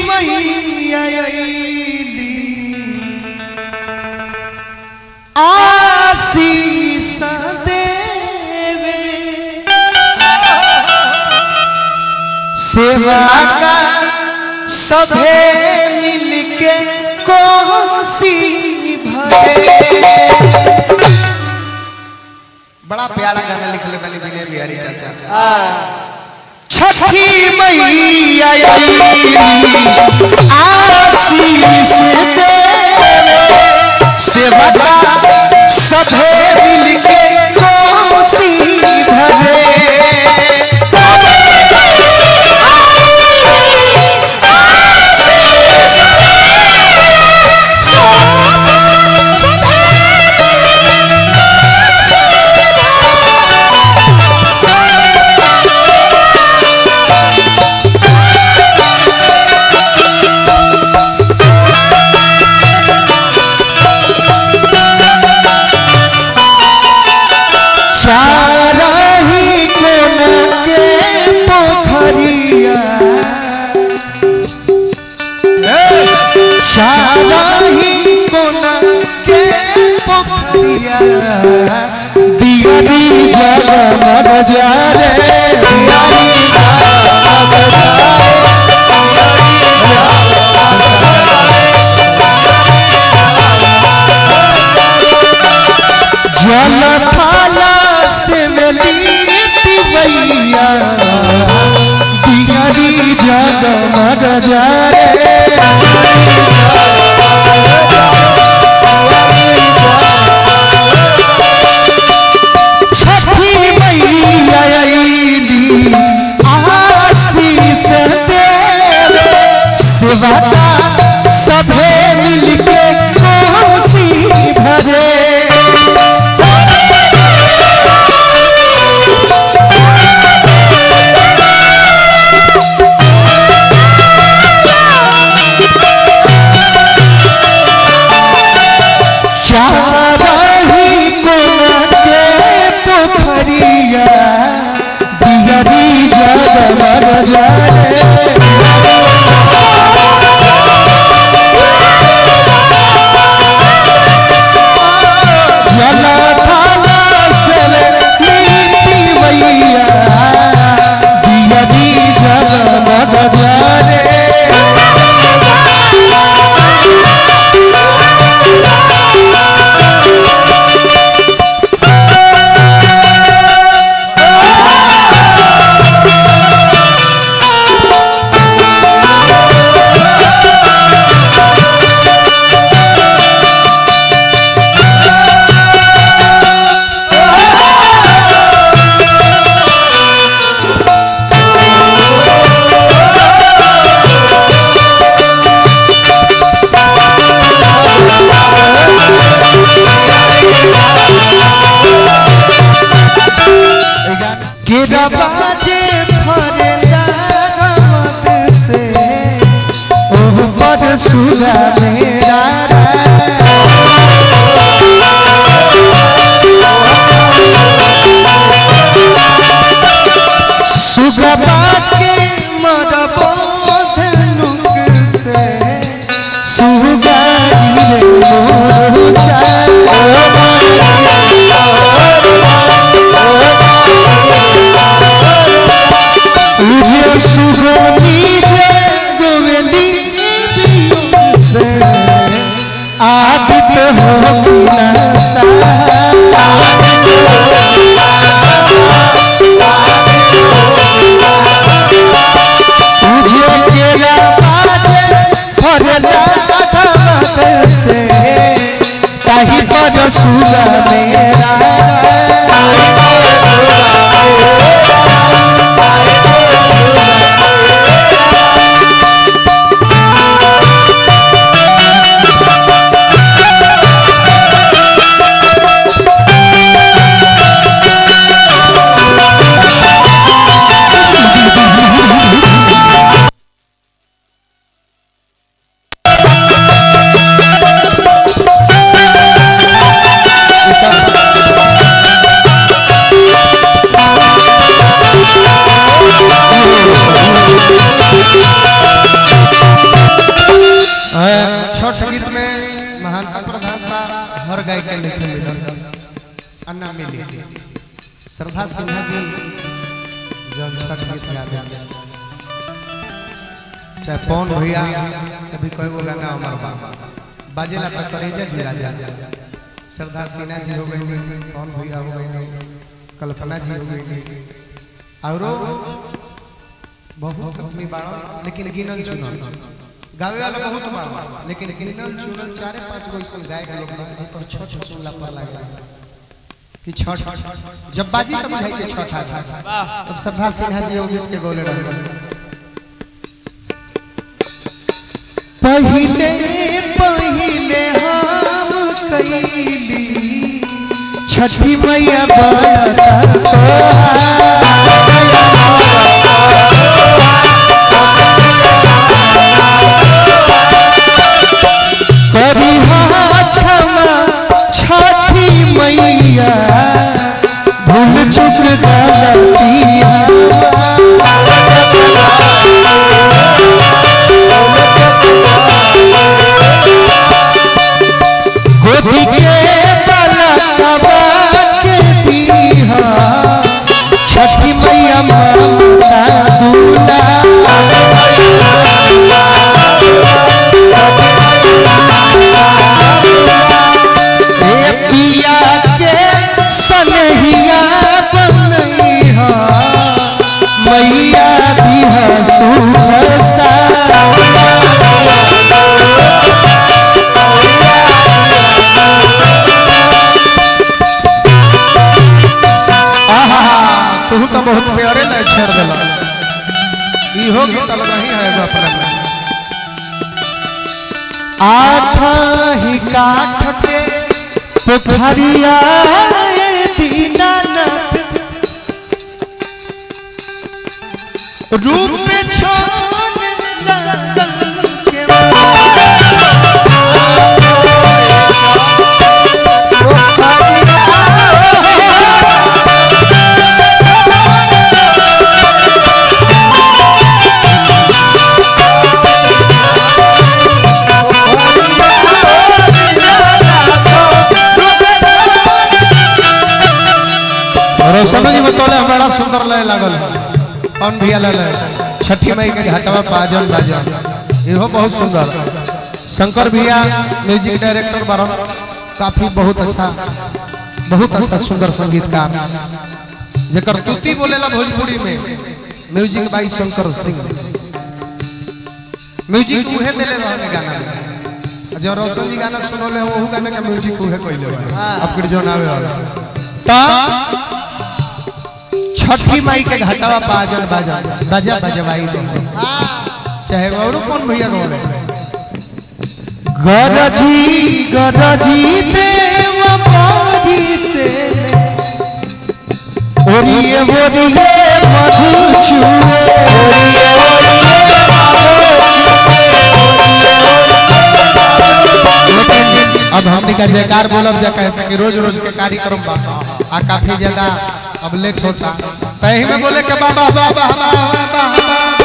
मैया अइली आशीष देवे सेवा का सभे मिलके कोसी भरे बड़ा प्यारा गाना लिखले वाली विनय बिहारी चाचा छठी मैया अइली, आशीष देवे सेवा का सभे मिलके कोसी भरे चारही कोन के पोखरिया चारही कोन के पोखरिया दियरी जगमग जारे दियरी जगमग जारे जल थाला से मिली भैया दियरी जगमग जारे छठी मैया अइली आशीष देवे सेवा का सभे मिलके कोसी भरे चारही कोन के पोखरिया दियरी जगमग जारे जल थाला से नीति मैया दियरी जगमग जारे के बाजे फरेला मत से ओह पर सुरा मेरा सुगबा के मरबो धनुक से सुगारी रे मोर जे सुगनी जे गोवली से श्रद्धा सिन्हा जी जौन छठ गीत गावे चाहे पवन भैया कभी कोई वो गाना अमर बा बाजेला तक करेजा जी राजा श्रद्धा सिन्हा जी हो गई पवन भैया हो गई कल्पना जी हो गई औरो बहुत आदमी बाड़ा लेकिन गिनल चुनल गावे वाला बहुत बाड़ा लेकिन गिनल चुनल चारे पांच गो ऐसे गायक लोग बा जेकर छठ सुनला पर लागला कि छठ जब बाजी तब बुझाई के छठ आ था अब श्रद्धा सिन्हा जी वो गीत के गोले रहे पहिले पहिले हम कैली छठी मैया बता करी क्षमा छठी मैया भूल चुक गलतिया गोदी के पलकवा के दीहा छठी मैया ममता दूला ए पिया के सनहिया बनैहा मैया दिहा सुख सा आहा तू तो बहुत प्यारे ले छेड़ देला इहो गीत नहीं है एगो अपना में आठा ही काठ के पोखरिया दीनानाथ रूप में छोड़ लगन के रोशनो जी बतौले बड़ा सुंदर लय लागल कौन भैया लय छठी मई के घाटवा बाजल बाजल इहो बहुत सुंदर शंकर भैया म्यूजिक डायरेक्टर बारन काफी बहुत अच्छा बहुत अच्छा सुंदर संगीतकार जेकर तुति बोलेला भोजपुरी में music by Shankar Singh music उहे देले रहने गाना में जो रोशन जी गाना सुनोले वो गाना का म्यूजिक उहे कइले बा आपके जो नावे वाला ता छठी माई के घाटावा बाजल बाजल बाजा बजवाई दे चाहे और कौन भैया गौले गरजी गरजी देव बारी से ओरिए ओरिए मधु चुए लेकिन अब हमने का जयकार बोलब जा कैसे कि रोज रोज के कार्यक्रम बा आ काफी ज्यादा अब लेट होता तही में बोले के बाबा बाबा बाबा बाबा